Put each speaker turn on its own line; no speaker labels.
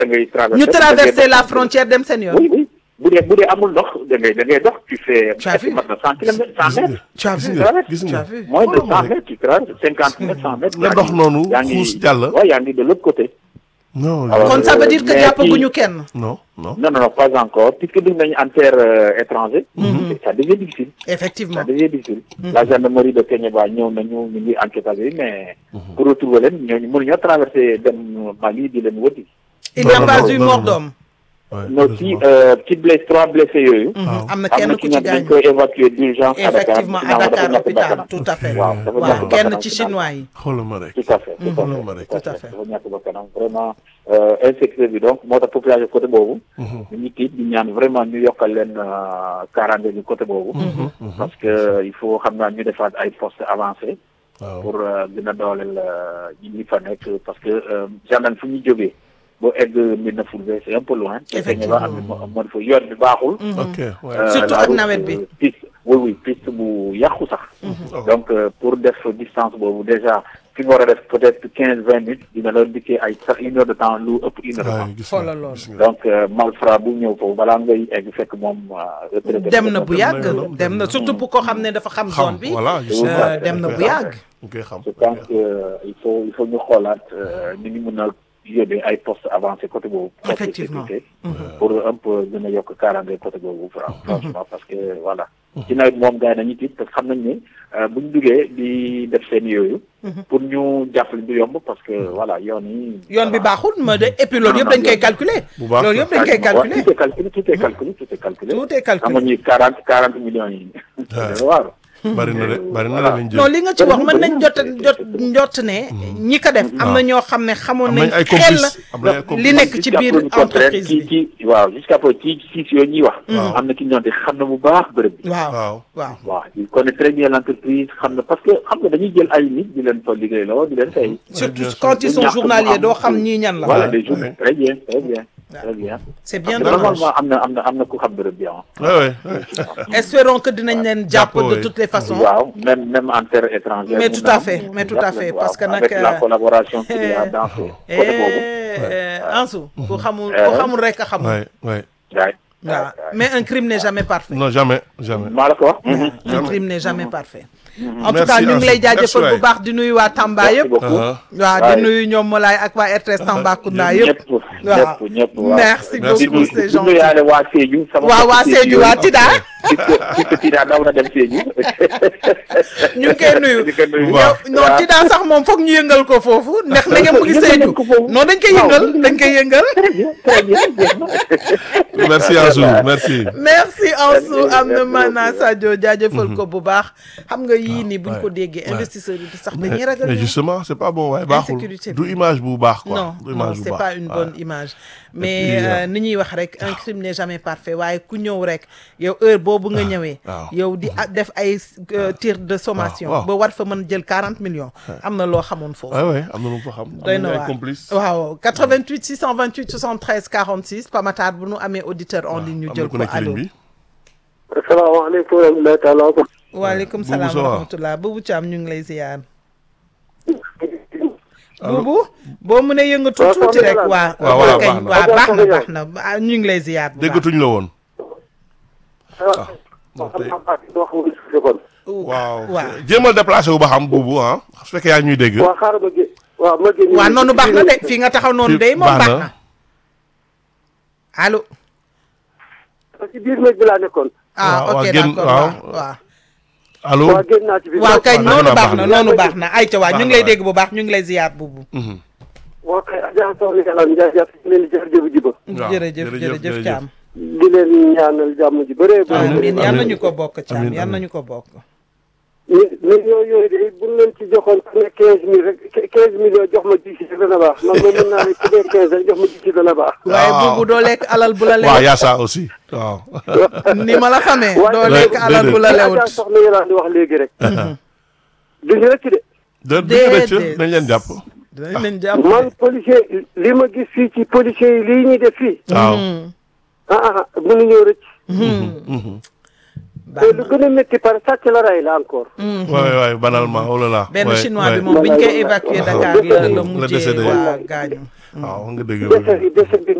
da ngay traverser
ñu
da ngay
traverser
dox.
la frontière dem seen yoon
oui oui bu dee bu dee amul ndox da ngay da ngay dox tu fais
Tu as vu?
mat na cent kilomètres cent
gis
mètres
Tu as
gis
vu?
nga gis
Tu
nga
as vu?
moins de
Xoolal ma
cent
rek.
mètres tu traverses cinquante mètres cent mètres
nga
yaa
dox
ngi-
noonu
yaa ngi-
xuus jàll.
waaw yaa ngi de l'autre côté
non
Alors,
kon ça veut dire que
mais
jàppaguñu
kii-
kenn
non non
non non non pas encore puisque dugg nañu en terre euh, étranger ça devient difficile
effectivement
ça devient difficile la gendarmerie de Kéniéba ñëw nañu ñu ngi enquête yi mais pour retrouver leen ñooñu mënuñoo traverser dem Mali di leen wëti
il
Non,
n'y a
non,
pas
non,
eu
non,
mort
non.
d'homme
Ouais,
non ci
heureusement.
euh, ci blessé trois blessés yooyu
waaw.
am na
am
kenn
na
ku
ci
ci
ñoom dañ
gaañu
koy évacuer d'urgence à Dakar
effectivement à
Finalement, dafa
Dakar
ñàkk
hôpital
bakkanam.
tout à fait
waaw dafa
waaw
ñàkk
kenn
bakkanam
ci
finalement.
chinois yi
xoolal ma rek.
tout à fait tout à
Mhm.
fait
Tout
à fait.
dafa ñàkk bakkanam vraiment euh, insécurité bi donc moo tax population côté boobu ñu ngi tiit di ñaan vraiment ñu yokkal leen euh, kaaraange bi côté boobu parce que il faut xam naa ñu defaat ay postes avancés
waaw
pour euh, gën a dooleel euh, ñi ñi fa nekk parce que euh, gendarme fu ñu jógee boo egg Médina Fulbé c'est un peu loin te
Effectivement.
Kéniéba am na moo moo fa yoon bi baaxul
ok ouais.
Euh,
Surtout
la
ak
route,
nawet bi.
euh, piste oui oui piste bu yàqu sax. donc euh, pour def distance boobu déjà fi nga war a def peut-être quinze vingt minutes dina la dikkee ay sax une heure de temps lu ëpp une heure de temps.
Ouais, gis
Xoolal
nga
loolu.
gis nga.
donc euh, malfrat bu ñëw foofu balaa ngay egg fekk moom. euh, retraité
dem na bu yàgg
dem na-
dem na surtout pour koo xam ne dafa xam zone bi
voilà gis
euh,
nga.
dem na
dañ
bu
koy
yàgg
dañ koy xam.
je pense que euh, il faut il faut ñu xoolaat euh, ni ñu mën a yóbbee ay postes avancés côté boobu. poste de
Effectivement.
sécurité, pour un peu gën a yokk kaaraange côté boobu fran- franchement parce que voilà. ci nawet moom gars yi nañu tiit parce que xam nañ ne euh, bu ñu duggee di def seen yooyu. pour ñu jàppale du yomb parce que voilà yoon yi.
yoon bi
voilà.
baaxul ma de et puis loolu yëpp dañ koy calculer
Bu baax
loolu yëpp dañ koy
Quasiment, ouais,
calculer
tout est calculé tout est calculé tout est calculé.
tout est
xam nga
calculé
ñuy quarante quarante millions yi. waaw.
bari na de bari na de
Voilà.
lañ jël.
non li nga ci wax mën nañ jot
Bëri na.
jot njott ne ñi ko def am na ñoo xam ne xamoon
am
nañ
nañ ay
xel
complices am nañ ay complices.
li nekk ci
Jusqu'à
biir
preuve du contraire,
entreprise
ci
bi
ci waaw jusqu'à preuve ci ci yooyu ñuy wax. am na ki ñoom di xam na bu baax bërëb bi.
waaw
waaw.
waaw
waaw il connaît très bien l'entreprise xam na parce que xam nga dañuy jël ay nit di leen fa liggéeyloo di leen fay.
surtout
bien sûr.
quand ils sont
ñàkk mu
journaliers
am-
doo xam ñii ñan la
voilà
Ouais,
des journées très bien très bien très bien.
c'est bien
Mais
dommage
normalement am na am na am na ku xam bërëb bi ah.
Ouais, ouais, ouais.
espérons que dinañ leen jàpp
Jàpp,
de
oui.
toutes les façons
waaw même même en terre étrangère.
Mais
mun
tout
na
à
am,
fait,
ñu
mais tout à
jàpp
fait,
leen,
parce
waaw,
que nag,
avec la
euh,
collaboration qu'il y a dans ce côté boobu.
Eh, Ansu ku xamul
Euh,
ku xamul rek a xamul
Ouais, ouais.
waay.
waaw mais un crime n'est jamais parfait
Non, jamais, jamais.
maa la ko wax.
un crime n'est jamais parfait en tout
Merci,
cas ñu ngi lay
Ansu.
jaajëfal
Merci,
bu baax di nuyu waa Tamba
merci
yëpp
beaucoup.
Ah,
waaw
Waay.
di nuyu ñoom Molaay ak waa RTS Tambacounda yëpp
ñëpp ñëpp ñëpp waaw.
merci
Merci
beaucoup c'est
di
gentil
nuyaale waa Sédhiou. sama
waaw waa
mbokku
Sédhiou waa Tida
puisque puisque Tida daw na dem Sédhiou.
ñu ngi koy nuyu
di ko nuyu.
yow non
waaw.
Tida sax moom foog ñu yëngal ko foofu ndax na ngeen mu ngi
Yëngal
Sédhiou
nañ ko foofu.
non dañ koy yëngal dañ koy yëngal
très bien très bien jeex na.
Merci, Ansu. Merci.
merci Ansou
Merci,
am na
merci
maanaa
beaucoup.
Sadio jaajëfal ko bu baax xam nga yii nii buñ ko
ouais,
déggee
ouais.
investisseurs yi sax
Mais,
dañuy ragal
mais
ñoom.
justement, c'est pas bon, ouais, baaxul.
Insécurité
Du
bi.
image bu baax, quoi.
non
Du
non
image bu
c'est
baax.
pas une
Ouais.
bonne image mais
puis,
euh,
euh,
ni ñuy wax rek un crime n'est jamais parfait waaye ku ñëw rek yow heure boobu nga ñëwee
waaw.
yow di a- def ay euh, tir de sommation
waaw.
ba war fa mën jël 40 millions am na loo xamoon foofu
Ouais, ouais, am na lu mu fa xam.
doy
Am
na
nañu ay
waar
complices.
waaw 88 628 73 46 Pamatar bu nu amee auditeur en ligne ñu
Am
jël
na ku
ko
nekk ci
allo
ligne bi.
asalaamaaleykum wa rahmatullahi taala wa
waaleykum
Boubou
salaam
ça
wa
va
rahmatullah Boubou Thiam ñu ngi lay ziar
Allo.
Boubou boo mënee yëngatu
Waaw,
tuuti
soxna
rek
Yolande.
waa
Waaw,
waa
waaw,
kañ
baax na.
waa
Waaw,
baax na
soxna
baax na ah, ñu ngi lay ziar bu baax
Déggatuñ la woon.
rahmatulah.
non, tey-
wax nga si kon.
waaw
waaw.
jéemal déplacé wu ba xam buubu ah su fekkee yaa ngi ñuy dégg.
waaw xaaral ma gé waaw ma génn.
waa noonu baax na de fii nga taxaw noonu
Fii
de moom
baax
baax
na.
na allo
ci biir néeg bi laa nekkoon.
ah
Waaw,
ok
waaw, génn-
d'accord
waaw.
waaw waaw
allo.
waaw génn naa ci biir.
waaw kay
waaw,
noonu
baax
baax
na.
na noonu baax na ayca waa
Baax
ñu
na
ngi lay
waay.
dégg bu baax ñu ngi lay ziar buubu
Mhm.
waaw kay Adja Soxna Yàlla Ndiaye jàpp ci leen di jërëjëf jiba.
Waaw,
jërëjëf
jërëjëf,
jërëjëf
jërëjëf.
Thiam
di leen ñaanal jàmm ji bëree bëri.
amiin
amiin.
yal nañu ko bokk Thiam
Amiin,
yal
amiin.
nañu ko bokk
mi millions yooyu de buñ leen ci joxoon ku ne quinze mille rek quinze millions jox ma ji ci dana baax man moom mën naa ne ku ne quinze rek jox ma ji ci dana baax.
waaye
waaw.
buubu doo lekk alal bu la
waaw
lewut
yaa ça aussi waaw.
ni ma la xamee
Waaye-
doo lekk
Déedéet.
alal bu la
Adja
lewut
Soxna Yàlla di wax léegi rek. duñu rëcc de.
de dëgg rëcc
Déedéet.
nañ leen jàpp.
dinañ leen jàpp
man policier li ma gis fii ci policier yi lii ñuy def fii.
waaw.
ah ah mënuñoo rëcc.
baax
te lu gën a métti par sàcc la rey la encore.
waay waay banalement oh là là.
benn
Ouais,
chinois bi
ouais.
moom biñ koy évacuer Dakar la la
La
mujjee
décédé.
waa gaañu
waaw nga dëgg
dese yi dese bi